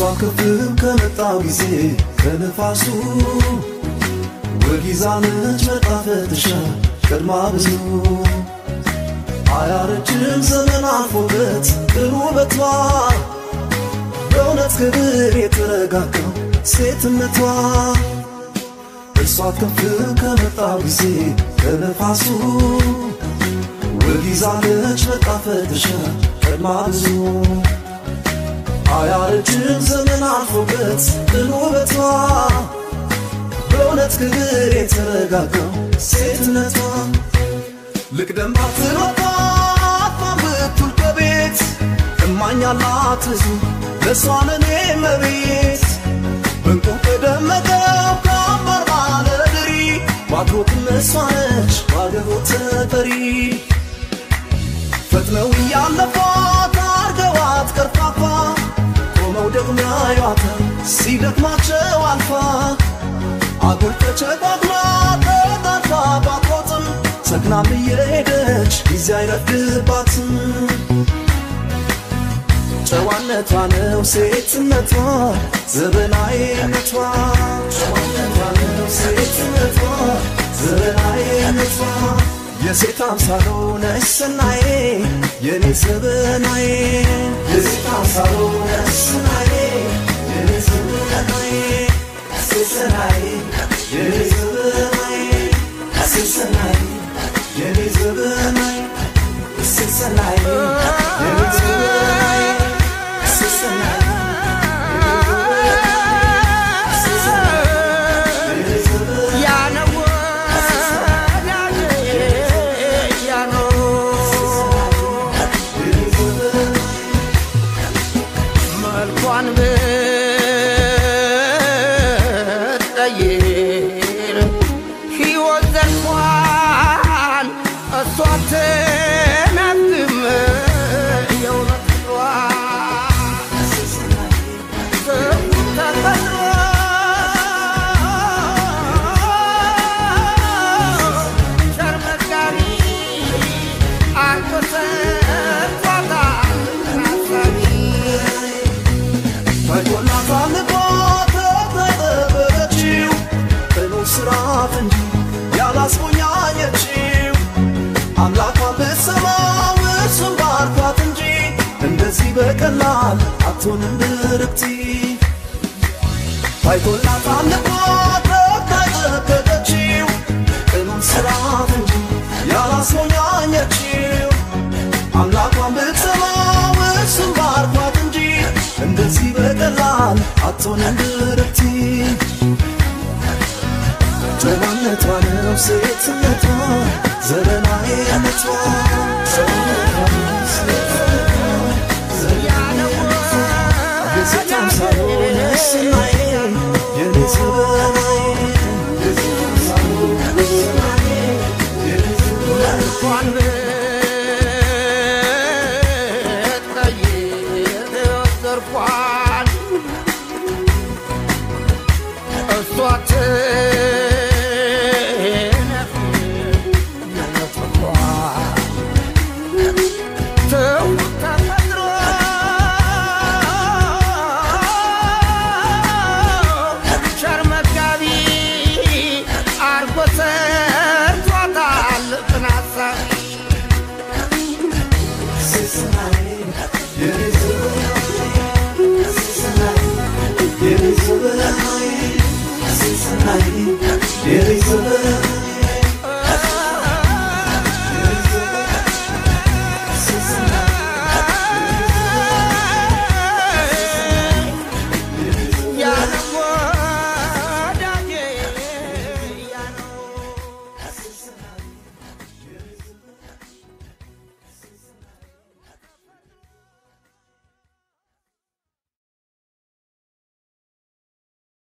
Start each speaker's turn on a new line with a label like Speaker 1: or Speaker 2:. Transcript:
Speaker 1: ክፍል ከመጣው ጊዜ ከነፋሱ ወጊዛነች መጣፈትሻ ቀድማ ብዙ አያረጅም ዘመን አልፎበት ጥሩ ውበቷ በእውነት ክብር የተረጋጋው ሴትነቷ እርሷ ክፍል ከመጣው ጊዜ ከነፋሱ ወጊዛነች መጣፈትሻ ቀድማ ብዙ አያረጅም ዘመን አልፎበት ጥሩ ውበቷ በእውነት ክብር የተረጋጋው ሴትነቷ ልቅደም ባትሮጣት ማምብቱል ከቤት እማኛላት ብዙ ለእሷ ለኔ መቤት በንቁ ከደመቀው ከአምባር ባለድሪ ባትሮትም እሷ ነች ባገቦት ተጠሪ ፈጥነው እያለፏት አርገዋት ቀርፋፋ ቆመው ደግሞ ያዩዋታል ሲደክማቸው አልፋ አጉል ተቸጓጉላ ተጣልፋ ባትሮጥም ሰክናም እየሄደች ጊዜ አይረፍድባትም ጨዋነቷ ነው ሴትነቷ ዘበናዊነቷ ጨዋነቷ ነው ሴትነቷ ዘበናዊነቷ የሴት አምሳሎ ነሽ ሰናዬ የኔ ዘበናዬ የሴት አምሳሎ ነሽ ሰናዬ የኔ ዘበናዬ ሰናዬ የኔ ዘበናዬ ሰናዬ የኔ ዘበናዬ ሰናዬ የኔ ዘበናዬ ሰናዬ ስራት እንጂ ያላስሞኛኘችው አምላኳን ብትሰማው እሱም ባርኳት እንጂ እንደዚህ በቀላል አትሆንም ብርክቲ ታይቶላት አልኳት ረግታ የጠበቀችው ቅኑን ስራት እንጂ ያላስሞኛኘችው አምላኳን ብትሰማው እሱም ባርኳት እንጂ እንደዚህ በቀላል አትሆንም ብርክቲ ጨዋነቷ ነው ሴትነቷ ዘበናዊነቷ የሴት አምሳሎ ነሽ ሰናዬ የኔ ዘበናዬ የሴት አምሳሎ ነሽ ሰናዬ የኔ ዘበናዬ Elizabeth,